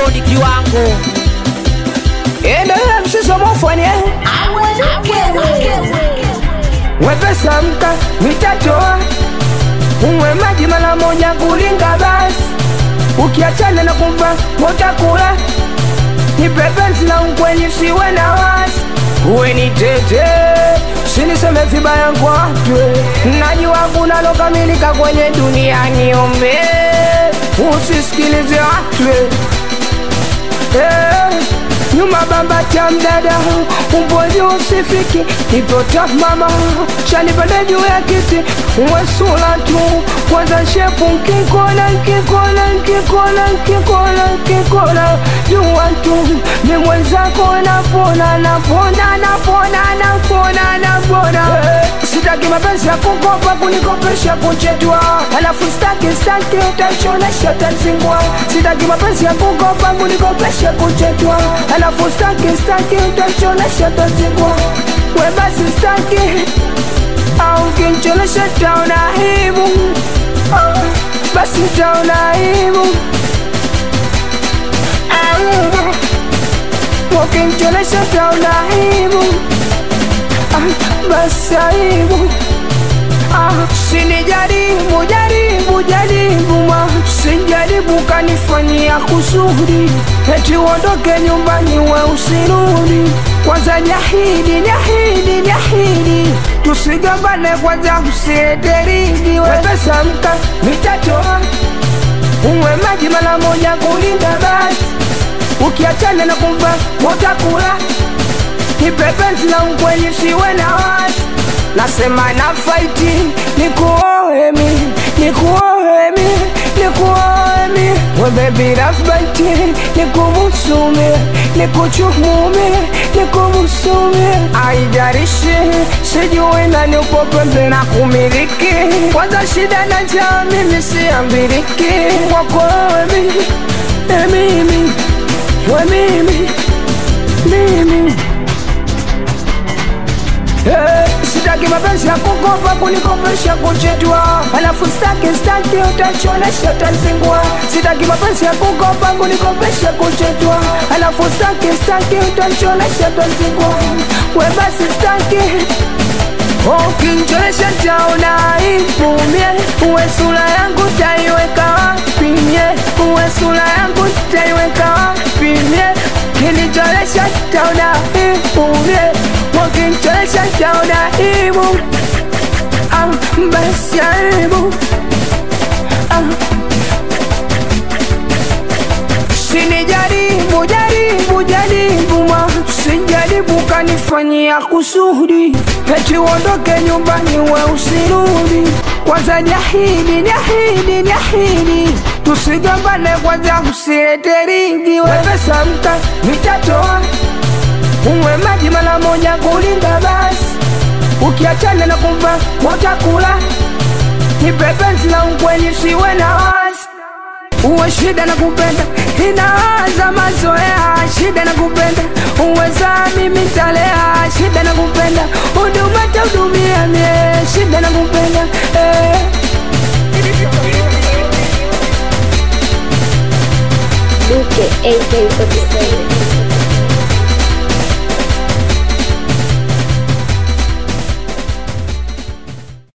doni kiwango endelea mshiso mofanye wepesa mka mitatoa unywe maji mara moja kulinga basi ukiachana na kumva utakula nipepenzi na ukweli siwe na wasi uwe ni tete siniseme vibaya kwa watu najua kuna lokamilika kwenye dunia niombe usisikilize watu Eh, nyuma bamba cha mdada umboji usifiki ipota mama chanipande juu ya kiti wesula tu kwanza shepu nkikona nkikona nkikona nkikona nkikona jua tu ni mwenzako napona napona napona napona napona Eh, sitaki mapenzi ya kukopa kunikopesha kuchetwa alafu staki staki utachonesha tazingwa sitaki mapenzi ya kukopa kunikopesha kuchetwa alafu staki staki utachonesha tazingwa we basi staki au kinchonesha taona hivu Ah, basi taona hivu wakinchonesha taona hivu Ah, basi aibu Ah, sinijaribu jaribu jaribu ma sijaribu kanifanyia kusudi eti uondoke nyumbani we usirudi kwanza jahidi jahidi jahidi tusigambane kwanza usieteridi wepesa mka mitatoa unywe maji mara moja kulinda basi ukiachana na kumva utakula nipepenzi na ukweli siwe na wasi nasema na faiti nikuohemi nikuohemi nikuohemi webebi rafbaiti nikubusumi nikuchumumi nikubusumi aijarishi sijui nani upo pembe na kumiliki kwanza shida na jaa mimi siambiriki kwako wemi emimi we mimi mimi Eh, sitaki mapenzi ya kukopa kunikopesha kuchetwa alafu staki staki utachonesha tazingwa sitaki mapenzi ya kukopa kunikopesha kuchetwa alafu staki staki utachonesha tazingwa we basi staki ukinchonesha taona ipumie uwe sura yangu taiweka wapi mie uwe sura yangu taiweka wapi mie kinicholesha taona ipumie wakincholesha taona ibu ah, basi aibu ah. sinijaribu jaribu jaribu ma sijaribu kanifanyia kusudi eti uondoke nyumbani we usirudi kwanza jahidi jahidi jahidi tusigambane kwanza usilete ringi wepesa mka mitatoa unywe maji mara moja kulinda basi ukiachana na kumva utakula nipepenzi na ukweli siwe na wasi uwe shida na kupenda inaanza mazoea shida na kupenda uweza mimi talea shida na kupenda huduma tahudumia mie shida na kupenda eh. Duke AK47